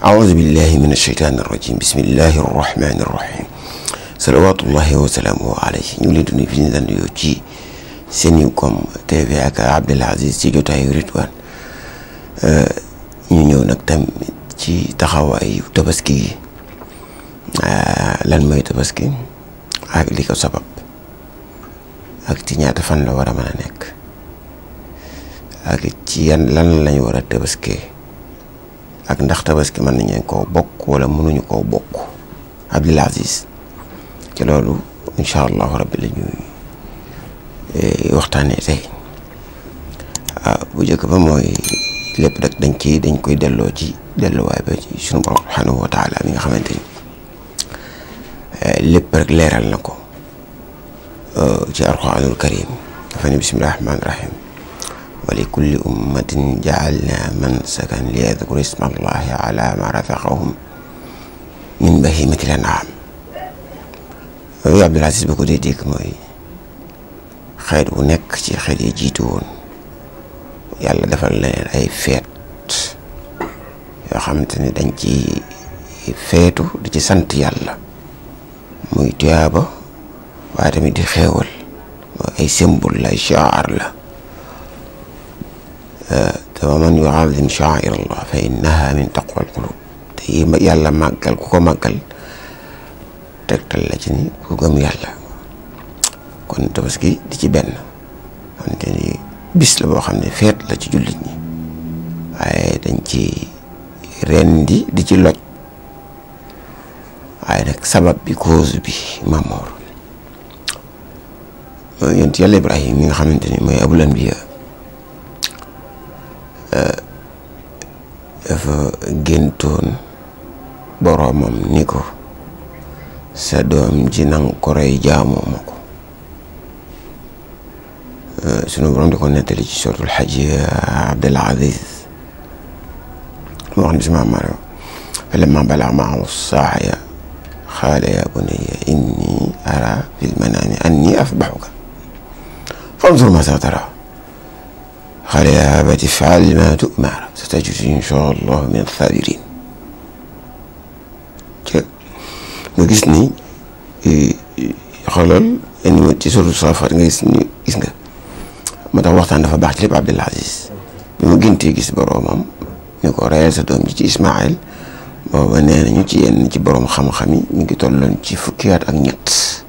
أعوذ بالله من الشيطان الرجيم بسم الله الرحمن الرحيم salawaatullahi wa salaamu alayhi ñu ngi leen di nuyu fi ñu daan nuyoo ci Sencom TV ak Abdel Aziz ci jotaayu Ridwaan ñu ñëw nag tam ci taxawaayu tabaski yi lan mooy tabaski ak li ko sabab ak ci ñaata fan la war a mën a nekk ak ci yan lan lañu war a tabaskee ak ndax tabaski mën nañu koo bokk wala mënuñu koo bokk Abdel Aziz ci loolu incha allahu rabbi la ñuy waxtaanee tey bu njëkk ba mooy lépp rek dañ ciy dañ koy delloo ci delluwaay ba ci sunu borom subhanahu wa taala mi nga xamante ni lépp rek leeral na ko ci alquranul karim dafa ne bismillahi rahmaani rahim wa li kulli ummatin jaalna mansakan li yadkuru isma allahi ala ma razaqahum min bahimatil an'am yooyu Abdul Aziz ba ko dee dégg mooy xeet bu nekk ci xeet yi jiitu woon yàlla defal leen ay feet yoo xamante ni dañ ci feetu di ci sant yàlla muy tuyaaba waaye tamit di xeewal mooy ay symbole la ay shaar la te wa man yuazim sha'air allah fa innaha min taqwa al qulub te yàlla màggal ku ko màggal tegtal la ci ni ku gëm yàlla kon tabaski di ci benn xamante ni bis la boo xam ne feet la ci jullit ñi waaye dañ ci rendi di ci loj waaye nag sabab bi cause bi mamoor mooy yonent yàlla ibrahim mi nga xamante ni mooy abul anbiya dafa géntoon boroomam ni ko sa doom ji nang ko rey jaamoo ma ko sunu borom di ko nettali ci suratul xaj Abdul Aziz mu wax ne si maam Mario falamma balagha ma'ahu as-sa'ya qaala ya bunayya inni ara fil manami anni asbahuka fanzur maadha tara qaala ya abati if'al ma tu'mar satajiduni inshaa Allah min as-sabirin nga gis ni xoolal indi ma ci suratul Saaffaat nga gis ni gis nga moo tax waxtaan dafa baax ci lépp Abdul Aziz bi mu gëntee gis boroomam ñu ko reyal sa doom ji ci Ismaayil booba nee nañu ci yenn ci boroom xam-xam yi ñu ngi tolloon ci fukki at ak ñett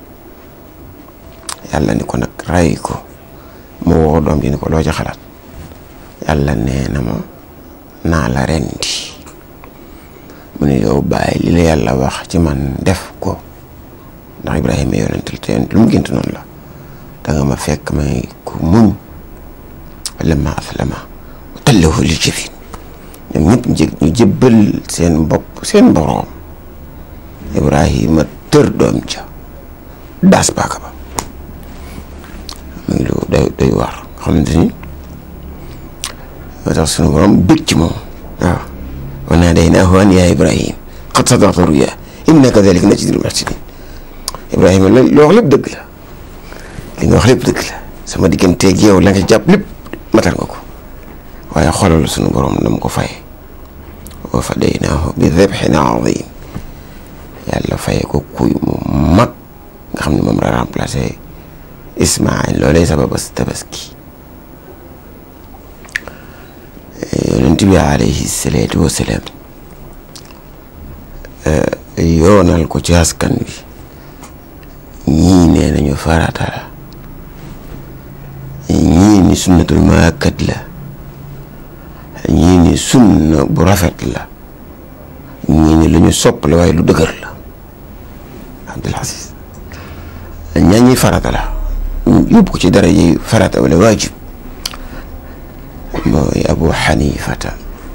yàlla ni ko nag ray ko mu woo doom ji ni ko loo ci xalaat yàlla nee na ma naa la rendi mu ne yow bàyyi li la yàlla wax ci man def ko ndax Ibrahima yonental te yonent lu mu gént noonu la da nga ma fekk may ku muñ lamma aslama wa tallahu lil jabin ñoom ñëpp ñu jëbbal seen bopp seen boroom Ibrahima tër doom ja daas paaka ba muy lu day day war xamante ni moo tax sunu boroom bëgg ci moom waaw wa naadaynaahu an yaa Ibrahim qad sadaqta ruyaa innaa kazaalika najzil muhsiniin Ibrahima la loo wax lépp dëgg la li nga wax lépp dëgg la sama digganteeg yow la nga jàpp lépp matal nga ko waaye xoolal sunu borom na mu ko fay wa fadaynaahu bi dhabhin aziim yàlla faye ko kuy mu mag nga xam ne moom la remplacé Ismaayil loolee sababas tabaski yonent bi alayhi salaatu wa salaam yoonal ko ci askan bi ñii nee nañu farata la ñii ni sunnatul muakkad la ñii ni sunna bu rafet la ñii ni lu ñu sopp la waaye lu dëgër la Abdul Aziz ñaa ñi farata la yóbbu ko ci dara yi farata wala waajib mooy Abu Xanifata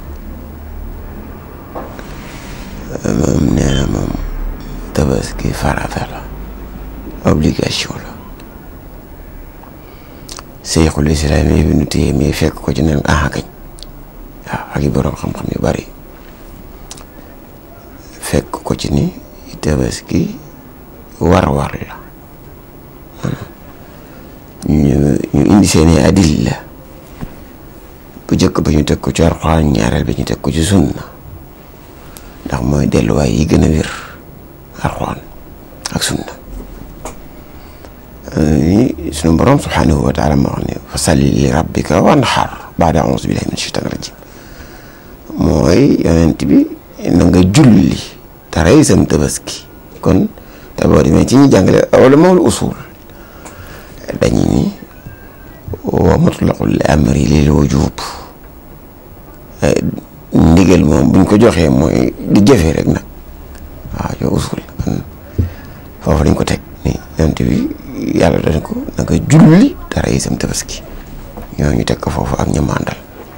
moom nee na moom tabaski farata la obligation la Seyxul Islaam Ibnu Taymiya fekk ko ci nen aha kañ waaw ak i boroom xam-xam yu bari fekk ko ci ni tabaski war-war la ñu ñu indi seeni adilla bu jëkk ba ñu teg ko ci Alxuraan ñaareel ba ñu teg ko ci sunna ndax mooy delluwaay yi gën a wér alxuraan ak sunna sunu borom subhanahu wa taala ma wax ne fa salli li rabbika wanhar baada auzu billahi min shaytan rajim mooy yonent bi na nga julli te rey sam tabaski kon te boo demee ci ñi jàngale wala mawul usul dañu ni wa mutlaqul amri lil wujub ndigal moom buñ ko joxee mooy di jëfee rek nag waaw yow usul kon foofu dañ ko teg ni yonent bi yàlla dañ ko na nga julli te rey sam tabaski ñoo ñu teg ko foofu ak ñamandal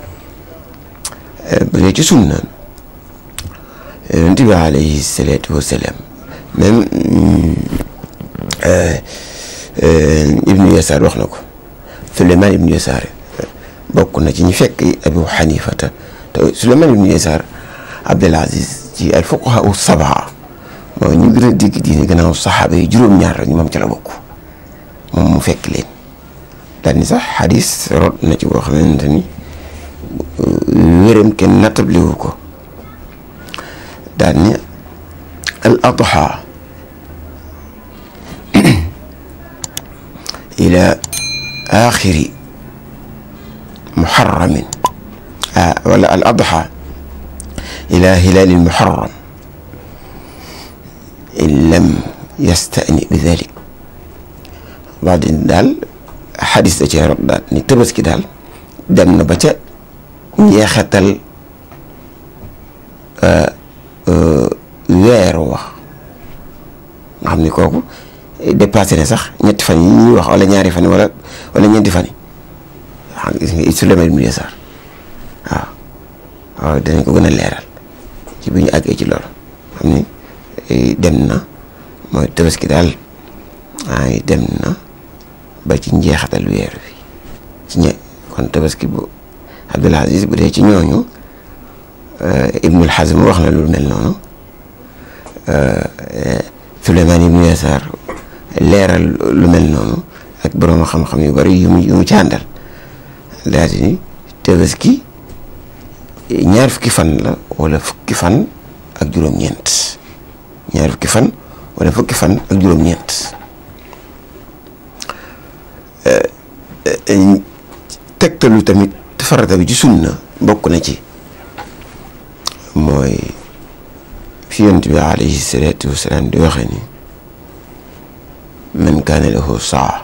bu dee ci sunna yonent bi alayhi salaatu wasalaam même ibnu yasaar wax na ko suleymaan ibnu yasaar bokk na ci ñi fekk abu xanifata te suleymaan ibnu yasaar abdul aziz ci al fuqaha u sabaa mooy ñu gën a dégg diine gannaaw saxaaba yi juróom-ñaar la ñu moom ci la bokk moom mu fekk leen daal ni sax xadis rot na ci boo xamante ni wéram kenn nattabliwu ko daal ni al adha ila axiri muharramin wala al adha ila hilaali muharram in lam yastani bi dalik wax di daal xadis da cee rot daal ni tabaski daal dem na ba ca njeexatal weer wax nga xam ni kooku dépassé na sax ñetti fan yi ñuy wax wala ñaari fan wala wala ñeenti fan yi xam nga gis nga Suleymaan ibnu Yasaar waaw waaw danañ ko gën a leeral ci bi ñu àggee ci loolu xam ni dem na mooy tabaski daal ay dem na ba ci njeexatal weer wi ci ñe kon tabaski bu Abdul Aziz bu dee ci ñooñu Ibnul Hazm wax na lu mel noonu Suleymaan ibnu Yasaar leeral lu mel noonu ak borom xam-xam yu bari yu mu yu mu ci àndal daal di ni tabaski ñaar fukki fan la wala fukki fan ak juróom-ñeent ñaar fukki fan wala fukki fan ak juróom-ñeent tegtalu tamit farata bi ci sunna bokk na ci mooy fi yonent bi alayhi salaatu wasalaam di waxe ni man kaana lahu saa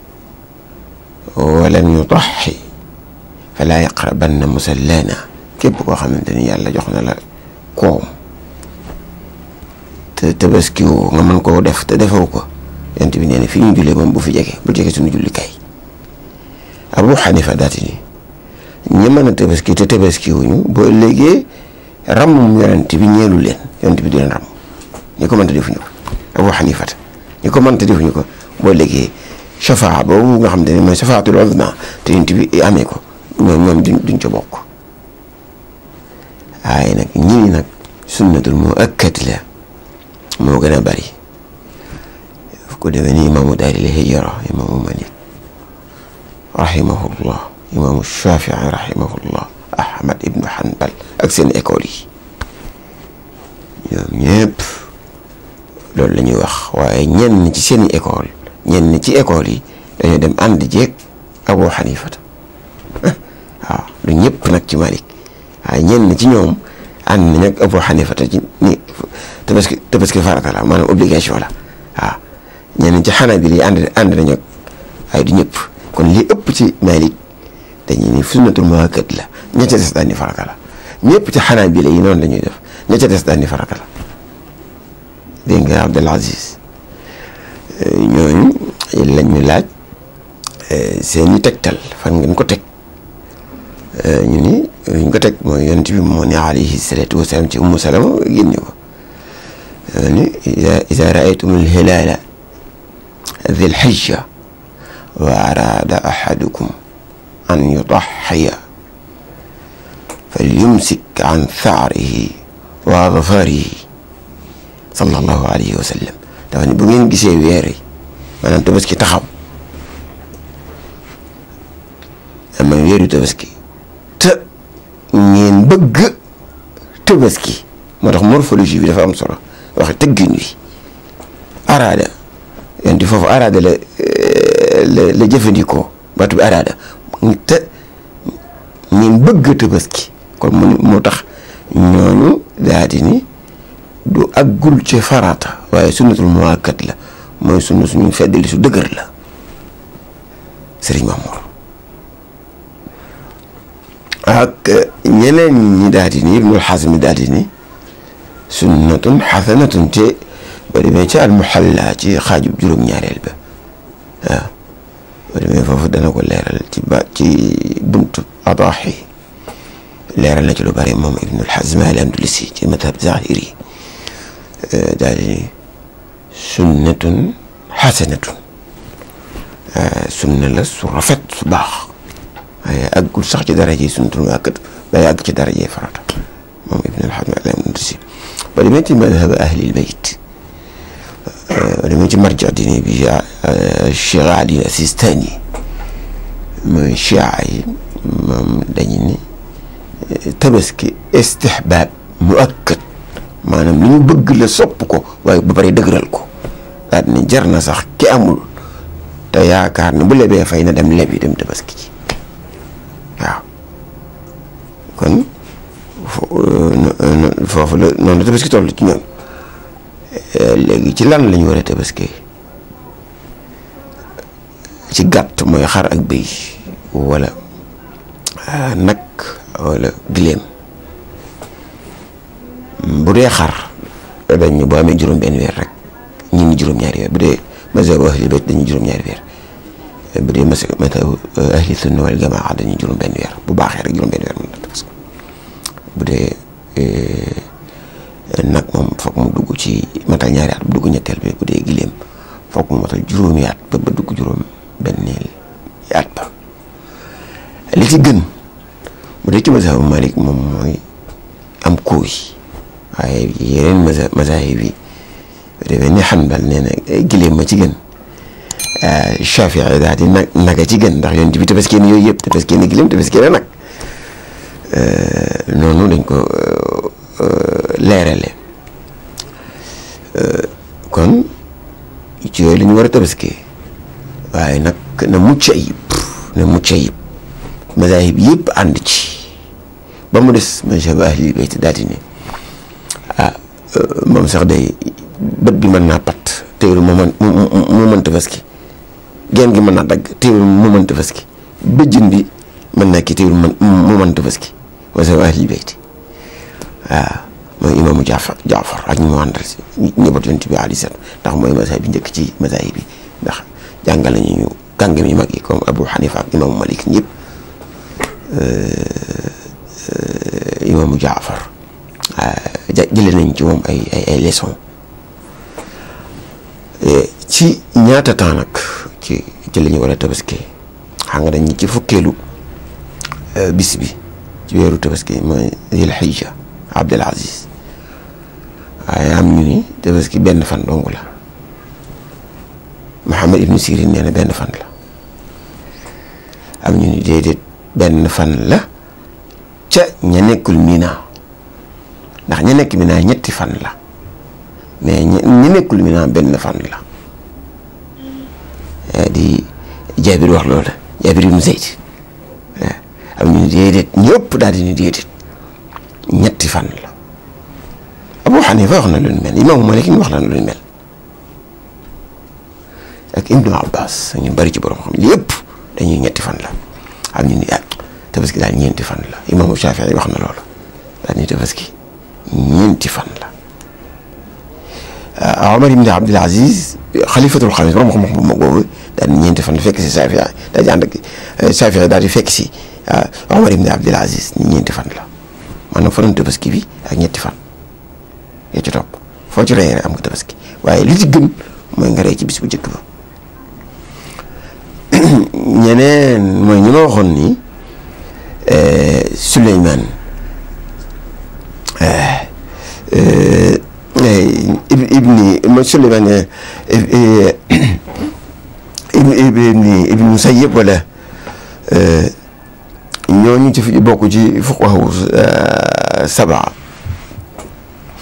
walam yudaxi falaa yaqrabanna musallana képp koo xamante ni yàlla jox na la koom te tabaskiwoo nga mën koo def te defoo ko yonent bi nee na fi ñu jullee moom bu fi jege bu jege suñu julli kay Abu Xanifa daati ni ñi mën a tabaski te tabaskiwuñu boo léegi rammum yonent bi ñeelu leen yonent bi du leen ram ñi ko mënta defuñu ko Abu Xanifa ñi ko mënta defuñu ko boo léegi shafaa boobu nga xam ne mooy shafaatul uzma te yonent bi amee ko ñoom ñoom duñ duñ ca bokk waaye nag ñii nag sunnatul mu akkat la moo gën a bari fu ko demee ni imaamu daaril hijra imaamu Malik rahimahullah imaamu Shafii rahimahullah Ahmad ibnu Hanbal ak seen école yi ñoom ñëpp loolu la ñuy wax waaye ñenn ci seen école ñenn ci école yi dañoo dem ànd jeeg Abu Hanifata waaw du ñëpp nag ci Malik waaye ñenn ci ñoom ànd nañ ak Abu Hanifata ci ni tabaski tabaski farata la maanaam obligation la waaw ñenn ci Hanabila yi ànd ànd nañ ak waaye du ñëpp kon li ëpp ci Malik dañuy ni sunnatul muakkad la ña ca des daal ni farata la ñëpp ci Hanabila yi noonu la ñuy def ña ca des daal ni farata la dégg nga Abdul Aziz ñooñu lañ ñu laaj seeni tegtal fan ngeen ko teg ñu ni ñu ko teg mooy yonent bi moo ne alayhi salaatu wasalaam ci ummu salama génne ko ni ida raaytum alhilaala dhi lxijja wa araada ahadukum an yudaxiya falyumsik an thaarihi wa adfarihi sallallahu alayhi wa sallam dafa ne bu ngeen gisee weer yi maanaam tabaski taxaw ama weeru tabaski te ngeen bëgg tabaski moo tax morphologie bi dafa am solo waxe tëggin wi araada yonti foofu araada la la la jëfandikoo baatu bi araada te ñun bëgg tabaski kon mu moo tax ñooñu daa di ni du aggul ci farata waaye sunnatul muwakkat la mooy sunna suñu feddali su dëgër la sëriñ Mamour ak ñeneen ñi daal di ni ibnul xasmi daal di ni sunnatun xasanatun te ba demee ci al muxalla ci xaajub juróom-ñaareel ba waaw ba demee foofu dana ko leeral ci ba ci buntu adaaxi leeral na ci lu bari moom ibnul xasmi al andalusi ci madhab zahiri daal di ni sunnatun xasanatun sunna la su rafet su baax waaye àggul sax ci daraje sunnatul muakkad day àgg ci daraje farata moom ibn al-Hazm al-Andalusi ba demee ci madhab ahlil bayt ba demee ci marja dini bi Cheikh Ali Sistani mooy chia yi moom dañu ni tabaski istihbaab muakkad maanaam li ñu bëgg la sopp ko waaye ba pare dëgëral ko daal ni jar na sax ki amul te yaakaar ne bu lebee fay na dem lebi dem tabaski ci waaw kon foofu la noonu la tabaski toll ci ñoom léegi ci lan la ñu war a tabaski ci gàtt mooy xar ak bëy wala nag wala giléem bu dee xar dañ ñu boo amee juróom benn weer rek ñi ni juróom-ñaari weer bu dee mazhab ahli bayt dañuy juróom-ñaari weer bu dee mazhab ahli sunna wal jamaa dañuy juróom benn weer bu baaxee rek juróom benn weer mën na tabaski bu dee nag moom foog mu dugg ci matal ñaari at bu dugg ñetteel bi bu dee giléem foog mu matal juróomi at ba ba dugg juróom benneel at ba li ci gën bu dee ci mazhab Malik moom mooy am kuuy waaye yeneen mazhab mazahib yi demee ni Hanbal nee na giléem ma ci gën Shafii daal di nag naga ci gën ndax yoon bi tabaski ni yooyu yëpp tabaski ni giléem tabaski na nag noonu dañ ko leerale kon ci yooyu la ñu war a tabaski waaye nag na mucc ayib na mucc ayib mazahib yëpp ànd ci ba mu des mazhab ahli bayt daal di ne ah moom sax day bët bi mën naa pat teewul mu mën mu mën tabaski geen gi mën naa dagg teewul mu mën tabaski bëjjën bi mën naa kii teewul mu mën tabaski mazhab ahli bayt waaw mooy imaamu Jaafar Jaafar ak ñu mu àndal si ñëbat yonent bi alayhi salaam ndax mooy mazhab bi njëkk ci mazahib bi ndax jàngal nañu ñu kàngam yi mag yi comme Abu Hanifa ak imaamu Malik ñëpp imaamu Jaafar jëlee nañ ci moom ay ay ay leçon ci ñaata temps nag ci ci la ñu war a tabaski xam nga dañ ci fukkeelu bis bi ci weeru tabaski mooy Zil Hijja Abdul Aziz waaye am ñu ni tabaski benn fan dong la Muhammad ibnu Sirin nee na benn fan la am ñu ni déedéet benn fan la ca ña nekkul Mina ndax ña nekk Mina ñetti fan la mais ña nekkul Mina benn fan la di Jaabir wax loola Jaabir ibnu Zayd am ñu ni déedéet ñëpp daal di ni déedéet ñetti fan la Abu Xanifa wax na lu ñu mel Imaamu Malik wax na lu ñu mel ak Ibnu Abbas ñu bari ci borom xam li yëpp dañuy ñetti fan la am ñu ni ah tabaski daal ñeenti fan la Imaamu Shafii wax na loolu daal ni tabaski ñeenti fan la Omar ibn Abdul Aziz xalifatul xamis borom xam-xam bu mag boobu daal ni ñeenti fan la fekk si Shafii daal di ànd ak Shafii daal di fekk si Omar ibn Abdul Aziz ni ñeenti fan la maanaam fanu tabaski bi ak ñetti fan yoo ci topp foo ci rey am nga tabaski waaye li ci gën mooy nga rey ci bis bu njëkk ba ñeneen mooy ñi ma waxoon ni Souleymane ibni mooy Souleymane ibni ibni Musayyib wala ñooñu ci fi bokk ci fuqahaa sabaa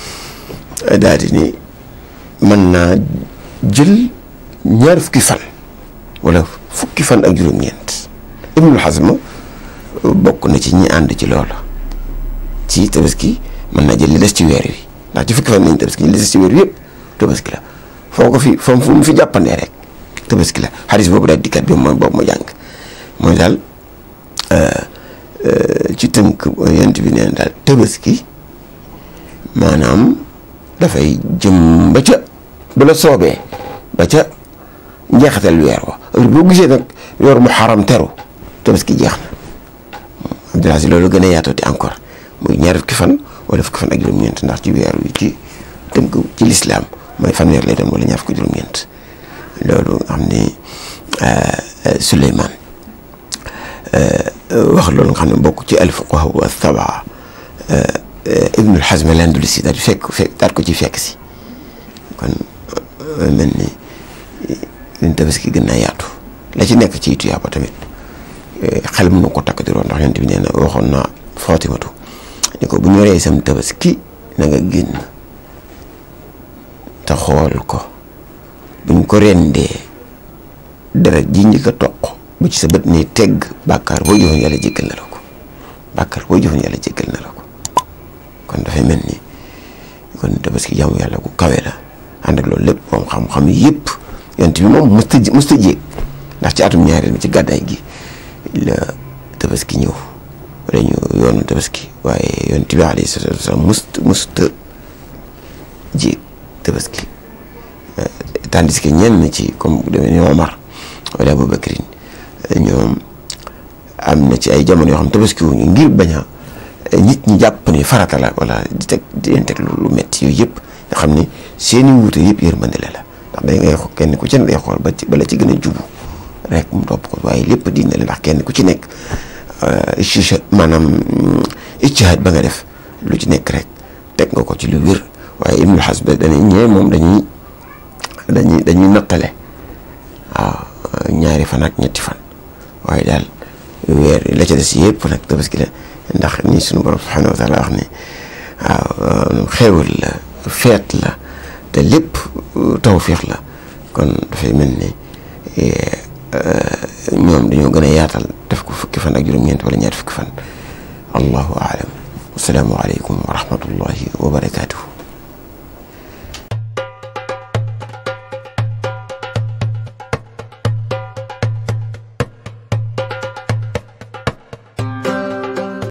daal di ni mën naa jël ñaar fukki fan wala fukki fan ak juróom-ñeent Ibnul Hazm bokk na ci ñi ànd ci loolu ci tabaski mën naa jël li des ci weer wi ndax ci fukki fan nañ tabaski li des ci weer wi yëpp tabaski la foo ko fi foo fu mu fi jàppandee rek tabaski la xadis boobu daal dikkat bi mooy boobu ma jàng mooy daal ci tënk yent bi neen daal tabaski maanaam dafay jëm ba ca bu la soobee ba ca njeexital weer wa boo gisee nag weer mu xaram teru tabaski jeex na Abdullah si loolu gën a yaatooti encore muy ñaar fukki fan wala fukki fan ak juróom-ñeent ndax ci weer wi ci tënk ci lislaam mooy fanweer lay doon wala ñaar fukki juróom-ñeent loolu nga xam ni Suleymaan wax loolu nga xam ne bokk ci al-fuqahaa wa sab'a Ibnul Hazm al-Andalusi daal di fekk fekk daal ko ci fekk si kon mel ni liñ tabaski gën naa yaatu la ci nekk ci tuyaaba tamit xel mën na ko takk di roon ndax yonent bi nee na waxoon naa Faatimatu ni ko bu ñu rey sam tabaski na nga génn te xool ko buñ ko rendee deret ji njëkk a toq bu ci sa bët nii tegg bàkkaar boo jëfoon yàlla jéggal na la ko bàkkaar boo jëfoon yàlla jéggal na la ko kon dafay mel ni kon tabaski jaamu yàlla ku kawe la ànd ak loolu lépp moom xam-xam yëpp yonent bi moom musta musta jéeg ndax ci atum ñaareel mi ci gàddaay gi la tabaski ñëw wala ñu yoonu tabaski waaye yonent bi alayhi salaatu wasalaam musta musta jéeg tabaski tandis que ñenn ci comme bu demee ni Omar wala Abubakrin ñoom am na ci ay jamono yoo xam tabaski wuñu ngir bañ a nit ñi jàpp ni farata la wala di teg di leen teg lu metti yooyu yëpp nga xam ni seeni wuute yëpp yërmande la ndax day ngay kenn ku ci ne day xool ba ci bala ci gën a jubu rek mu topp ko waaye lépp diine la ndax kenn ku ci nekk ici maanaam ijtihaad ba nga def lu ci nekk rek teg nga ko ci lu wér waaye Ibnul Hazm dañuy ñëwee moom dañuy dañuy dañuy nattale waaw ñaari fan ak ñetti fan waaye daal weer la ca des yëpp nag tabaski la ndax ni suñu borom subhanahu wa taala wax ni waaw xéewal la feet la te lépp tawfiix la kon dafay mel ni ñoom dañoo gën a yaatal def ko fukki fan ak juróom-ñeent wala ñaari fukki fan allahu aalam wasalaamu aleykum wa rahmatullahi wa barakaatuhu